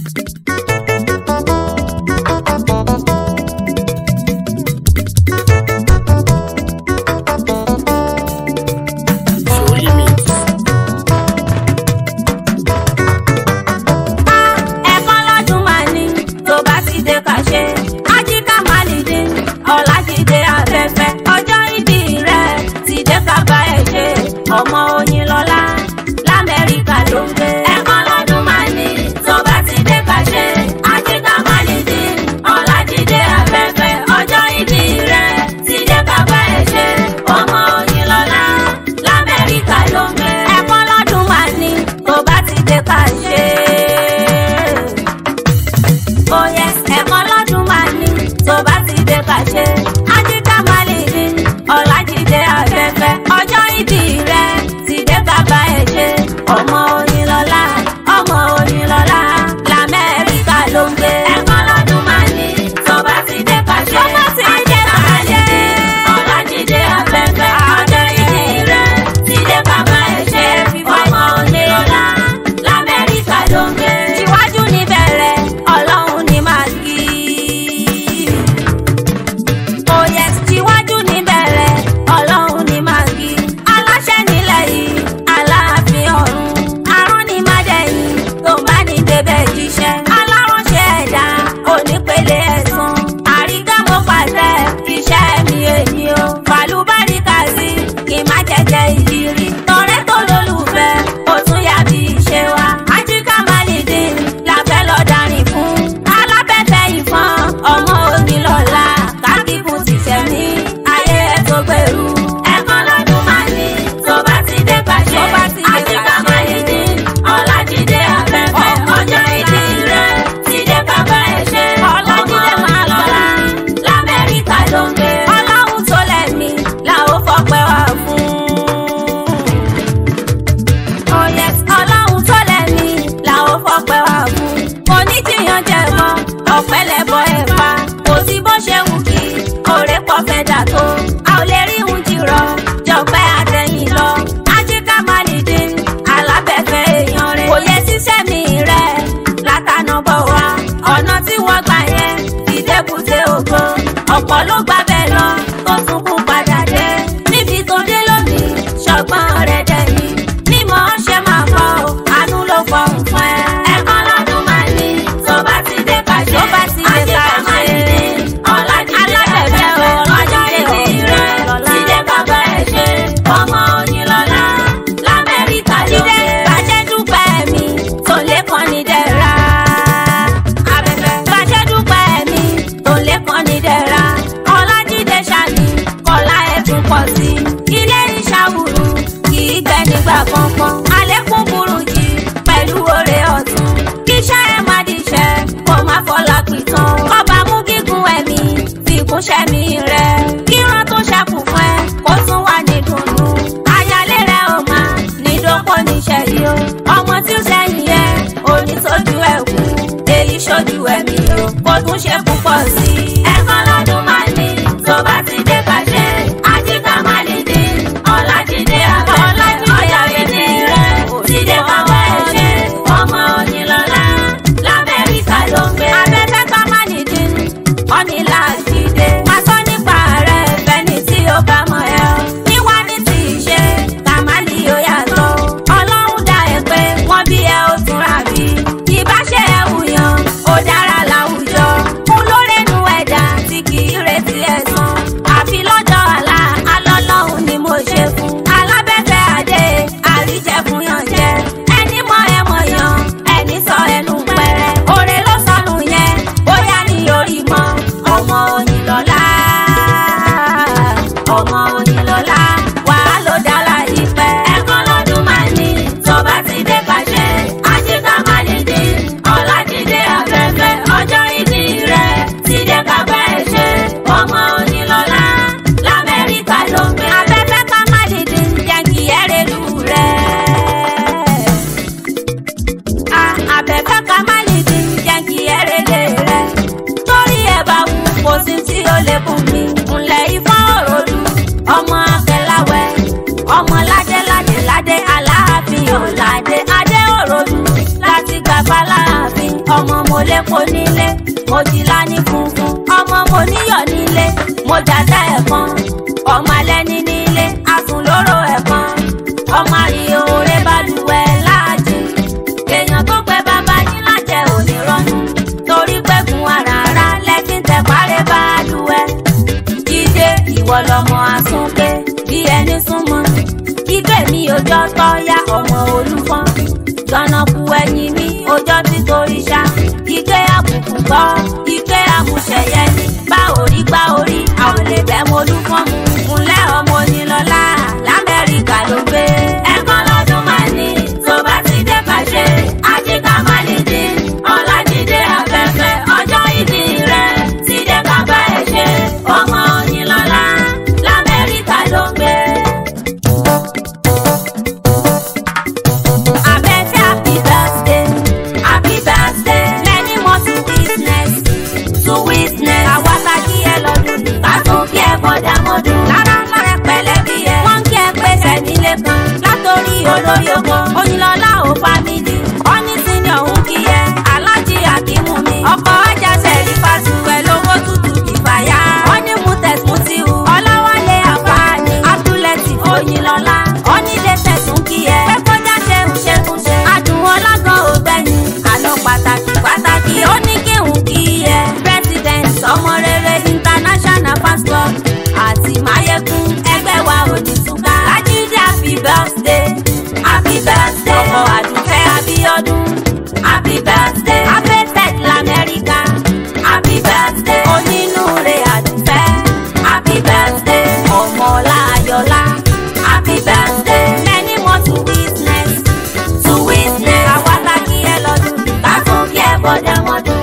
Surely means. ẹ̀kan lọ́dún máa ní tó bá ti dé kàṣe. ajíkà máa lè dé ọ̀làjídé afẹ́fẹ́ ọjọ́ ìbí rẹ̀ ti dé kábà ẹ̀ ṣe ọmọ Oyinlọ́lá lamẹ́ríkà ló ń gbé. ẹ̀kan lọ́dún máa ní tó bá ti dé kàṣe. ajíkà máa lè dé ọ̀làjídé afẹ́fẹ́ ọjọ́ ìbí rẹ̀ ti dé kábà ẹ̀ ṣe ọmọ Oyinlọ́lá lamẹ́ríkà ló ń gbé. ẹ̀kan lọ́dún máa ní tó bá ti dé kàṣe oyè ẹ̀kan lọ́dún máa ní tó bá ti dé kàṣe. ajíkà máa lè ní ọ̀làjídé afẹ́fẹ́ ọjọ́ ìbí rẹ̀ ti dé bàbá ẹ̀ ṣe. ọmọ Oyinlọ́lá ọmọ Oyinlọ́lá lamẹ́ríkà ló ń gbé. ẹ̀kan lọ́dún máa ní tó bá ti dé kàṣe. tó bá ti dé kàṣe. ọ̀làjídé afẹ́fẹ́ ọjọ́ ìbí rẹ̀ ti dé bàbá ẹ̀ ṣe. ọmọ Oyinlọ́lá lamẹ́ríkà ló ń gbé. síwájú níbẹ̀rẹ̀ ọlọ́run ni màá kí i oyè tíwájú níbẹ̀rẹ̀ ọlọ́run ní máa kí aláṣẹ nílẹ̀ yìí aláàfin ọ̀run àrùn ní mádẹ́yìn tó bá ní débẹ̀ jíṣẹ́ aláránṣẹ́ ẹ̀dá onípele ẹ̀sán àrígámọ pàṣẹ iṣẹ́ mi èyí o fàlùbáríkà sí kí má jẹjẹ ìrírí tọrẹ tó lólùfẹ́ ó tún yá bí ìṣe wa ajíkà málìdí làfẹ́ lọ́ọ́ darin fún alábẹ́fẹ́ ìfọ́n ọmọ Oyinlọ́lá kákíkún ti tẹ̀ ní ayé ẹ̀ tó gbèrú. ẹ̀kan lọ́dún máa ní tó bá ti dé pàṣẹ. àjíkà máa lè ní ọ̀làjídé afẹ́fẹ́ ọjọ́ ìdí rẹ̀ ti dé bàbá ẹ̀ ṣe. ọ̀làjídé máa lọ́la lamẹ́ríkà ló ń gbé. ọlọ́run tó lẹ́mí la ó fọpẹ́ wá fún oyè ọlọ́run tó lẹ́ni làwọn fọpẹ́ wà fún. kò ní jiyàn jẹ mọ́ ọ̀pẹ lẹ́bọ̀ ẹ̀ pa kò sí bó ṣe wù kí òré pọ̀ fẹ́ dà tó. a ò lè rí ìhun jìrọ̀ jọ̀pẹ́ àtẹ̀yìn lọ. ajíkà máa lè dé alábẹ́fẹ́ èèyàn rẹ̀. kò yẹ ṣiṣẹ́ mi rẹ̀ látànà bọ̀ wá. ọ̀nà tí wọ́n gbà yẹn ìdẹ́kùtẹ́ ògo. ọ̀pọ̀ ló gbà bẹ́ẹ̀ lọ tó sunkún padà dé. níbi tó dé lónìí ṣọgbọ́n rẹ̀ dẹ̀ ni mímọ́ ṣe máa fọ́ o àánú ló fọ́ ń fún ẹ. ẹ̀kan lọ́dún máa ní tó bá ti dé kàṣe. tó bá ti dé kàṣe. alábẹ̀bẹ̀ o ọjọ́ ìdí rẹ̀ ti dé bàbá ẹ̀ ṣe. ọmọ Oyinlọ́lá lamẹ́ríkà ló dé. bàjẹ́ dúpẹ́ mi tó lé kan ní dẹ́ra. abẹ́fẹ́ bàjẹ́ dúpẹ́ mi tó lé kan ní dẹ́ra. ọlájídé ṣàní kọ́lá ẹ̀ tún pọ̀ sí. ilé ìṣàwùrù kì í gbẹ nígbà kankan. àlékún burújí pẹ̀lú oore ọ̀tún. kíṣẹ́ ẹ má díṣẹ́ kó má fọlá pìtàn. kọ́ba mú gígùn ẹ̀mí fi kúnṣẹ́ mi rẹ̀. kíran tó ṣẹ́kù fún ẹ kó tún wà ní dùnnú. ayálé rẹ̀ ò máa ní dókò níṣẹ́ yìí o. ọmọ tí ó sẹ́yìn yẹ òní tójú ẹ̀ kú. èyí ṣojú ẹ̀mí o kó tún ṣe púpọ̀ sí i. ẹ̀kan lọ́dún máa ní tó bá ti dé pàṣẹ. àjíkà máa lè dé ọ̀làjídé àbẹ̀ ọ̀yàwédé rẹ̀ ti dé bàbá ẹ̀ ṣe. ọmọ Oyinlọ́lá lamẹ́ríkà ló ń gbé. abẹ́fẹ́ ká má ní dín ọ̀nìlà jíde. máa sọ nípa rẹ̀ fẹ́ni tí ó bá mọ̀ ẹ́ o. níwá ní ti ṣe kàmáàlì ó yàtọ̀. ọlọ́run dá ẹ pé wọ́n bí ẹ ó túnra bí. ìbáṣe ẹ wùyàn ó dára láwùjọ. kún lórẹ́nu ẹ̀dá tí kì í retí ẹ̀san. àfi lọ́jọ́ àlá alọ́lọ́hun ni mo ṣe fún. alábẹ́fẹ́ adé àríjẹkùn yàn jẹ. ẹni mọ ẹ mọ̀ yàn ẹni sọ ẹnu pẹ̀rẹ̀. òrè ló sọnù yẹn bóyá ní orí mọ́ ọmọ Oyinlọ́lá. ọmọ Oyinlọ́lá wàá ló dára yìí pẹ́. ẹ̀kan lọ́dún máa ní tó bá ti dé pàṣẹ. àjíkà máa lè dé ọ̀làjídé afẹ́fẹ́ ọjọ́ ìdí rẹ̀ ti dé kábà ẹ̀ ṣe. ọmọ Oyinlọ́lá lamẹ́ríkà ló ń gbé. afẹ́fẹ́ ká má lè dé jẹ́ kí ẹ rẹ̀ lù rẹ̀. àbẹ̀fẹ́ ká má lè dín jẹ́ kí ẹrẹ́ lè rẹ̀. torí ẹ bá wù kò sí tí ó lè bù mí. ńlẹ̀ ifá òròlù ọmọ akẹ́láwẹ́ ọmọ ládé ládé ládé aláàfin ọ̀làdé adé òròlù láti gbàgbá láàfin ọmọ mo lépo nílé mo ti lá ní funfun ọmọ mo níyọ̀ nílé mo jàdá ẹ̀kan ọmọ alẹ́ni nílé asùn lóró ẹ̀kan ọmọ àríyó rẹ balùwẹ̀ láàjì èèyàn tó pẹ́ bàbá yín lájẹ òní rọ́nù torí pẹ́kun àràrá lẹ́kìn tẹ̀ parẹ́ balùwẹ̀ jíde ìwọ lọmọ àsúnké bí ẹni súnmọ́ ibẹ̀ mi òjọ́ tọ́yá ọmọ olúfọ́n gbọ̀nàkú ẹ̀yìn mi òjọ́ tí torí ṣá ike àbùkù gbọ́ ike àmúṣẹyẹ ni bá orí gbá orí àwọn lè bẹ́ mo olúfọ́n mu ńlẹ́ ọmọ onílọ́lá lamẹ́ríkà ló gbé ẹ̀kan lọ́dún máa ní tó bá ti dé pàṣẹ àjíká má lè dín ọ̀làjídé afẹ́fẹ́ ọjọ́ ìdí rẹ̀ ti dé bàbá ẹ̀ ṣe ọmọ onílọ́lá lamẹ́ríkà ló gbé. Abẹ́fẹ́ happy birthday, happy birthday. Many more to witness, to witness. Àwa ta kí ẹ lọ́dún ní. Ká tún kí ẹ bọ́dà mọ́dún. Lára lọ́rẹ̀ pẹ̀lẹ́ bí ẹ. Wọ́n kí ẹ pèsè nílé kan. Látòrí olórí oko. Oyinlọ́lá ò fámìlì. Ọ́ní sí ni òun kí ẹ. Alájí Akímú mi. Ọkọ̀ ọjà sẹ̀rí fásitì pẹ̀lú owó tútù ìfàyà. Wọ́n ní Mutes Mutiu. Ọláwálé Àfáàní. Abdulẹ̀tì Oyinlọ́lá. Ọ́ní lè tẹ̀sùn kí ẹ. Pé kọjá ṣe ń ṣe ń ṣe. Adùn ọlágan ò gbẹ̀yìn. Àlọ́ pàtàkì pàtàkì ó ní kí n kí ẹ. President ọmọ rere international fans club àti Máyégún ẹgbẹ́ wa ò ní túká. Lájídé happy birthday happy birthday ọkọ̀ àdùfẹ́ Abíọ́dún happy birthday abẹ́tẹ̀ lamẹ́ríkà happy birthday onínúure àdùfẹ́ happy birthday ọmọọlá ayọ̀lá happy birthday many more to witness to witness àwa ta kí ẹ lọ́dún ká tún kí ẹ bọ́dẹ̀ mọ́dún.